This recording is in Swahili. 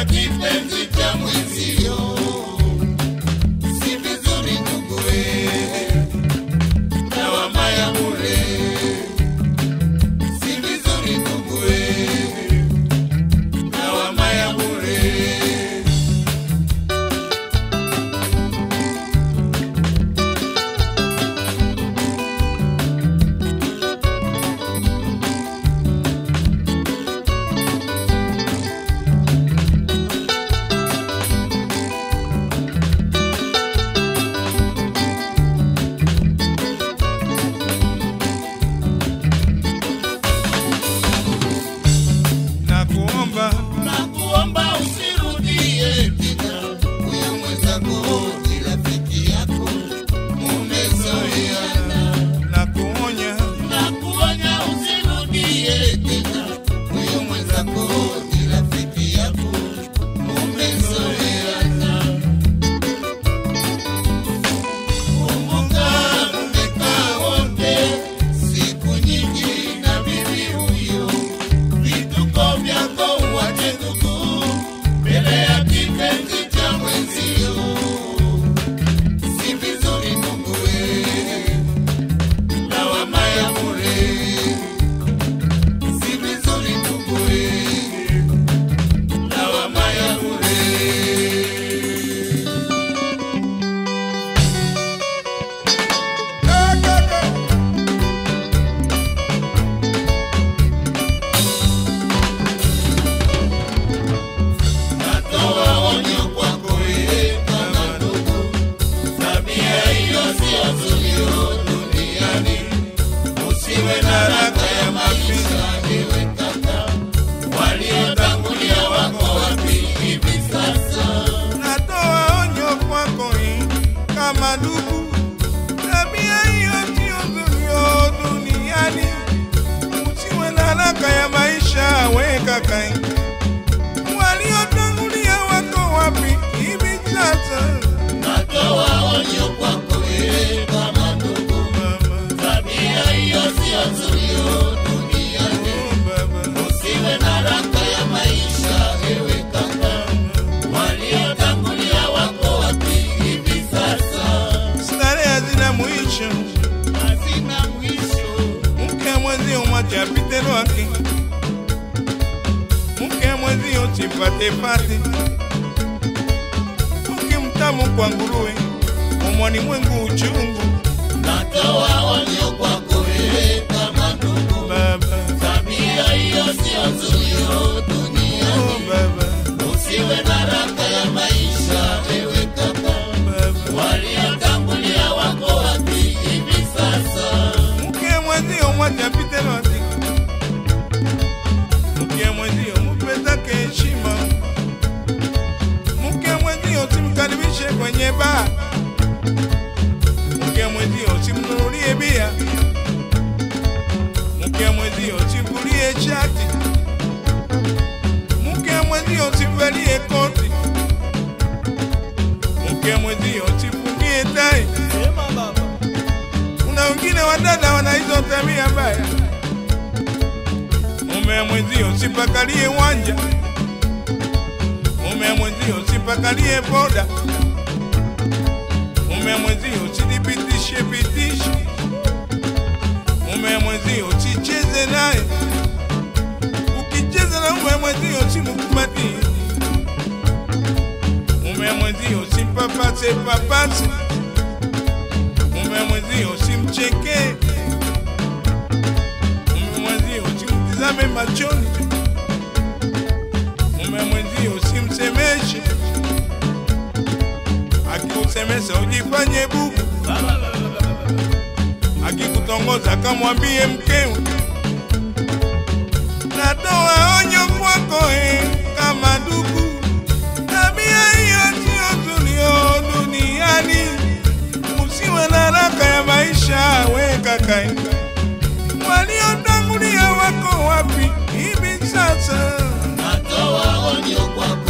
kipenzi cha mwenzio. Si vizuri nduguwe, lawama ya bure. Si vizuri nduguwe, lawama ya bure. nakuomba Nakuomba usirudie tena, huyo mwenzako ni rafiki yako, mumezoeana. nakuonya Nakuonya usirudie tena, huyo mwenzako ni rafiki yako, mumezoeana. Kumbuka mmekaa wote siku nyingi na bibi huyo, vituko vyako uwache ndugu, mbele ya kipenzi cha mwenzio. Si vizuri ndugu we, lawama ya bure. Si vizuri ndugu we, lawama ya bure. Natoa onyo kwako wewe kama ndugu, tabia hiyo sio nzuri duniani. Usiwe na haraka ya maisha, ewe kaka. Waliotangulia wako wapi hivi sasa? natoa onyo kwako hii kama ndugu tabia hiyo sio nzuri yo duniani usiwe na haraka ya maisha we kakai waliotangulia wako wapi hivi sasa Natoa onyo kwako wewe kama ndugu, mama tabia hiyo sio nzuri duniani. oh baba Usiwe na haraka ya maisha, ewe kaka. Waliotangulia wako wapi hivi sasa? starehe hazina mwisho Hazina mwisho. mke mwenzio mwache apite lwake mke mwenzio sipatepate mke mtamu kwa nguruwe umwani mwengu uchungu Natoa onyo kwako wewe kama ndugu, baba tabia hiyo sio nzuri duniani. oh baba Usiwe na haraka ya maisha, ewe kaka. baba Waliotangulia wako wapi hivi sasa? mke mwenzio mwache apite lwake mke mwenzio mupetake heshima mke mwenzio simkaribishe kwenye baa mke mwenzio simnunulie bia mke mwenzio simvulie shati mke mwenzio simvalie koti mke mwenzio simfungie tai kuna wengine wadada wana hizo tabia mbaya mume mwenzio sipakalie wanja mume mwenzio sipakalie boda mume mwenzio sidipitishe pitishe mume mwenzio sicheze naye ukicheza na mume mwenzio simkubatie mume mwenzio simpapase papase mume mwenzio simchekee mume mwenzio simtizame machoni mume mwenzio simsemeshe akikusemesha ujifanye bubu akikutongoza kamwambie mkewe natoa onyo kwako eh, kama ndugu tabia hiyo sio tulio duniani usiwe na haraka ya maisha we kakai waliotangulia wako wapi hivi sasa Natoa onyo kwako